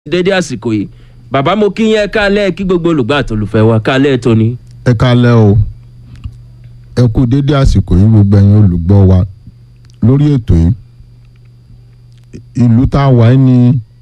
dédé àsìkò yìí bàbá mo kí yẹn kálẹ̀ kí gbogbo olùgbà àtolùfẹ́ wa kálẹ̀ tóní. ẹ kálẹ́ o ẹ kú dédé àsìkò yìí gbogbo ẹ̀yin olùgbọ́ wa lórí ètò yìí ìlú tá a wà yìí ni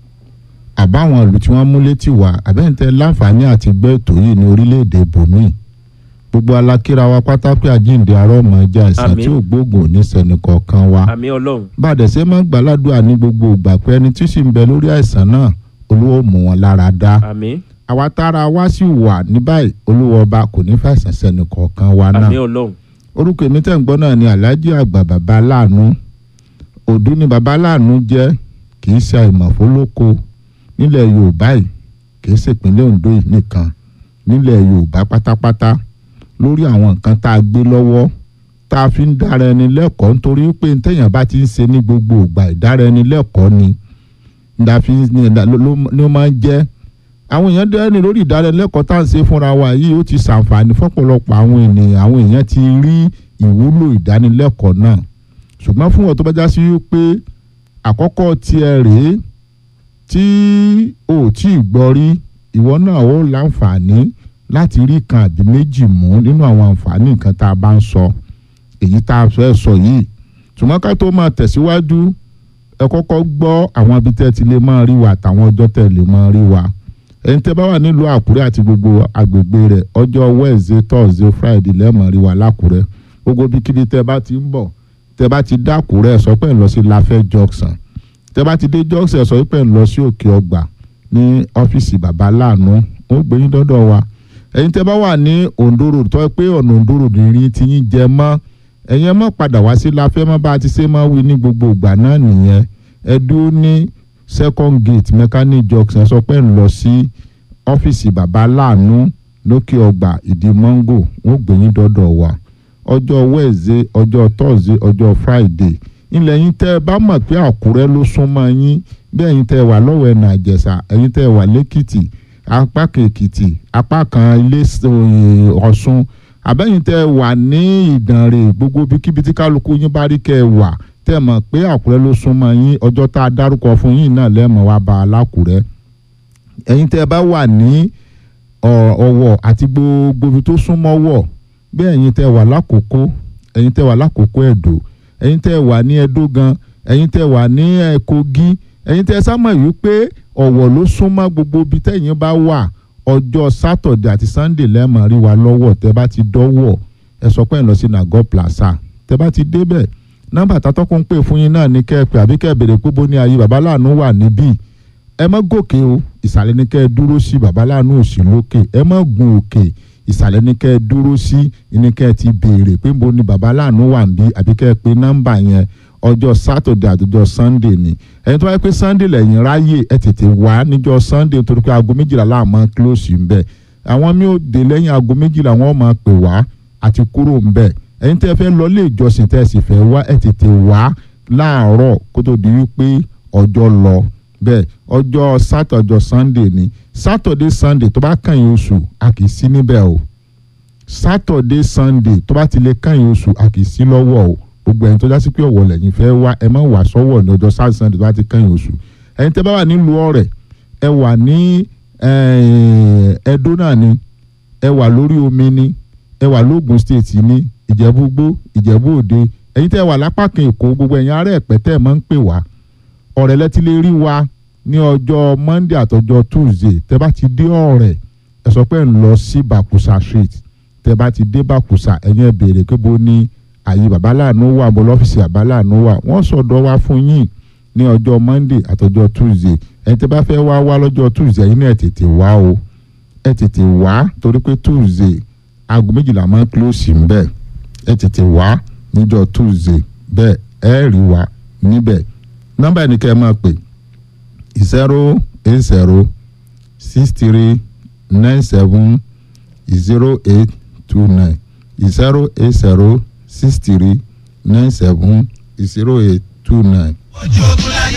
àbáwọn ìlú tí wọ́n mú létí wá àbẹ́ǹtẹ́ láǹfààní àti gbọ́ ètò yìí ní orílẹ̀-èdè bòmíì gbogbo alákíra wa pátá pé àjíǹde arọ́ ọmọ ẹja ìsàn Àmín. tí ò gbóògùn ní sẹ́nìkọ̀ọ̀kan wa àmì ọlọ́run bàdẹ̀ ṣe máa ń gbàládùá ní gbogbo ìgbà pé ẹni tí sì ń bẹ lórí àìsàn náà olúwo mú wọn lára dá àmì àwa tára wa sì wà ní báyìí olúwo ọba kò ní fàìsàn sẹ́ni kọ̀ọ̀kan wa náà àmì ọlọ́run orúkọ èmi tẹ̀ ń gbọ́ náà ni alhaji àgbà bàbá aláàánú òdú ni bàbá aláàánú jẹ́ kì í ṣe àìmọ̀fólóko nílẹ̀ yorùbá yìí kì í ṣèpínlẹ̀ ondo yìí nìkan nílẹ̀ yorùbá pátápátá lórí àwọn nǹkan tá a gbé lọ́wọ́ tá a fi ń dára ẹni lẹ́kọ̀ọ́ nítorí pé téèyàn bá ti ń ṣe ní gbogbo ìgbà ìdára ẹni lẹ́kọ̀ọ́ ni la fi ń- ni la- ló ló- ló máa ń jẹ́ àwọn èèyàn dẹ́rẹ́ lórí ìdánilẹ́kọ̀ọ́ tá à ń ṣe fúnra wa yìí ó ti ṣàǹfààní fọ́pọ̀lọpọ̀ àwọn ènìyàn àwọn èèyàn ti rí ìwúlò ìdánilẹ́kọ̀ọ́ náà ṣùgbọ́n fún wọn tó bá já sí pé àkọ́kọ́ tiẹ̀ rèé tí o ò tí ì gbọ́ rí ìwọ náà ó láǹfààní láti rí kan àbí méjì mú nínú àwọn àǹfààní nǹkan tá a bá ń sọ èyí tá a fẹ́ sọ yìí ṣùgbọ́n ká tó máa tẹ̀síwájú ẹ kọ́kọ́ gbọ́ àwọn ibi tẹ́ ti lè máa rí wa àtàwọn ọjọ́ tẹ́ lè máa rí wa ẹni tẹ́ bá wà nílùú àkúrẹ́ àti gbogbo agbègbè rẹ̀ ọjọ́ wednesday thursday friday lẹ́ẹ̀mọ̀ rí wa lákúrẹ́ gbogbo ibikíbi tẹ́ bá ti ń bọ̀ tẹ́ bá ti dákúrẹ́ sọ pé ń lọ sí láfẹ́ junction tẹ́ bá ti dé junction sọ pé ń lọ sí òkè ọgbà ní ọ́fíìsì bàbá láàánú ó gbé yín dọ́dọ̀ wa ẹ̀yin tẹ́ bá wà ní ondo road tọ́ pé ọ̀nà ondo road ní ti yín jẹ mọ́ ẹ̀yin ẹ má padà wá sí láfẹ́ mọ́ bá a ti ṣe máa wí ní gbogbo ìgbà náà nìyẹn ẹ dúró ní second gate mechanic junction sọ pé ń lọ sí ọ́fíìsì bàbá láàánú lókè ọgbà ìdí mọ́ngò wọ́n gbé yín dọ́dọ̀ wa ọjọ́ wednesday ọjọ́ thursday ọjọ́ friday ilẹ̀ yín tẹ́ ẹ bá mọ̀ pé àkúrẹ́ ló súnmọ́ yín bí ẹ̀yin tẹ́ ẹ wà lọ́wọ́ ẹ̀nà àjẹsà ẹ̀yin tẹ́ ẹ wà lẹ́kìtì apá kan èkìtì apá kan ilé ọ̀ṣun àbẹ́yìn tẹ́ ẹ wà ní ìdànrè gbogbo bíkíbi tí kálukú yín bá rí kẹ́ ẹ wà tẹ́ ẹ mọ̀ pé àkúrẹ́ ló súnmọ́ yín ọjọ́ tá a dárúkọ fún yín náà lẹ́mọ̀ wá bá a lákúrẹ́ ẹ̀yin tẹ́ ẹ bá wà ní ọ̀- ọ̀wọ̀ àti gbogbo ibi tó súnmọ́ wọ̀ bí ẹ̀yin tẹ́ ẹ wà lákòókò ẹ̀yin tẹ́ ẹ wà lákòókò ẹ̀dọ́ ẹ̀yin tẹ́ ẹ wà ní ẹdó gan ẹ̀yin tẹ́ ẹ wà ní ẹ̀, kogi ẹ̀yin tẹ́ ẹ sámọ̀ yìí pé ọ̀wọ̀ ló súnmọ́ gbogbo ibi tẹ́yin bá wà ọjọ́ sátọ̀dẹ̀ àti sannde lẹ́ẹ̀mọ̀ rí wa lọ́wọ́ tẹ́ bá ti dọ́wọ́ ẹ sọ pé ẹ lọ sí nago plaza tẹ́ bá ti débẹ̀ nọ́mbà tátọ́kùn ń pè fún yín náà ní kẹ́ ẹ pè àbí kẹ́ ẹ béèrè pé bó ní ayé bàbá láàánú wà níbí ẹ má gòkè o ìsàlẹ̀ ní kẹ́ ẹ dúró sí bàbá láàánú òsì lókè ẹ má gun òkè ìsàlẹ̀ ní kẹ́ ẹ dúró sí ní kẹ́ ẹ ti béèrè pé bó ní bàbá láàánú wà níbí àbí kẹ́ ẹ pe nọ́mbà yẹn ọjọ́ sátọ̀dẹ̀ àtọjọ́ sannde ni ẹni tó wáyé pé sannde lẹ́yìn ráyè ẹ tètè wá níjọ́ sannde torí pé aago méjìlá láàmú kílòsì ń bẹ̀ àwọn mi ò dé lẹ́yìn aago méjìlá wọn máa pè wá àti kúrò ń bẹ̀ ẹ̀yin tẹ́ fẹ́ lọ ilé ìjọsìn tẹ́ ẹ sì fẹ́ wá ẹ tètè wá láàárọ̀ kó tó di wípé ọjọ́ lọ bẹ́ẹ̀ ọjọ́ sátọ̀ ọjọ́ sunday ni saturday sunday tó bá kàn yín oṣù a kì í sí níbẹ̀ o saturday sunday tó bá ti lè kàn yín oṣù a kì í sí lọ́wọ́ o gbogbo ẹ̀yin tó já sí pé ọ̀wọ̀ lẹ́yìn fẹ́ wá ẹ má wà sọ́wọ́ ní ọjọ́ saturday sunday tó bá ti kàn yín oṣù ẹ̀yin tẹ́ bá wà nílùú ọ̀rẹ́ ẹ wà ní eh, ẹdó náà ni ẹ wà lórí omi ni ẹ wà lóògùn state ní ìjẹ̀bú-gbó ìjẹ̀bú òde ẹ̀yin tẹ́ wà lápá kan èkó gbogbo ẹ̀yin ará ẹ̀pẹ́ tẹ́ ẹ̀ máa ń pè wá ọ̀rẹ́ lẹ́tí lè rí wa ní ọjọ́ monday àtọjọ́ tuesday tẹ́ bá ti dé ọ̀rẹ́ ẹ sọ pé ẹ̀ ń lọ sí bakusa street tẹ́ bá ti dé bakusa ẹ̀yin ẹ̀ béèrè pé bó ní àyè bàbá láàánú wà bó lọ́fíìsì bàbá láàánú wà wọ́n sọ̀dọ̀ wá fún yín ní ọjọ́ monday àtọjọ́ tuesday ẹ̀yin tẹ́ bá fẹ́ wá wá lọ́jọ́ tuesday ẹ̀yin náà ẹ̀ tètè wá o ẹ̀ tètè wá torí pé tuesday aago méjìlá máa ń close ń bẹ̀ ẹ̀ tètè wá níjọ́ tuesday bẹ́ẹ̀ ẹ̀ rí wa níbẹ̀ nọ́mbà ẹni kẹ́ ẹ máa pè zero eight zero six three nine seven zero eight two nine zero eight zero six three nine seven zero eight two nine. ojú ogun láyé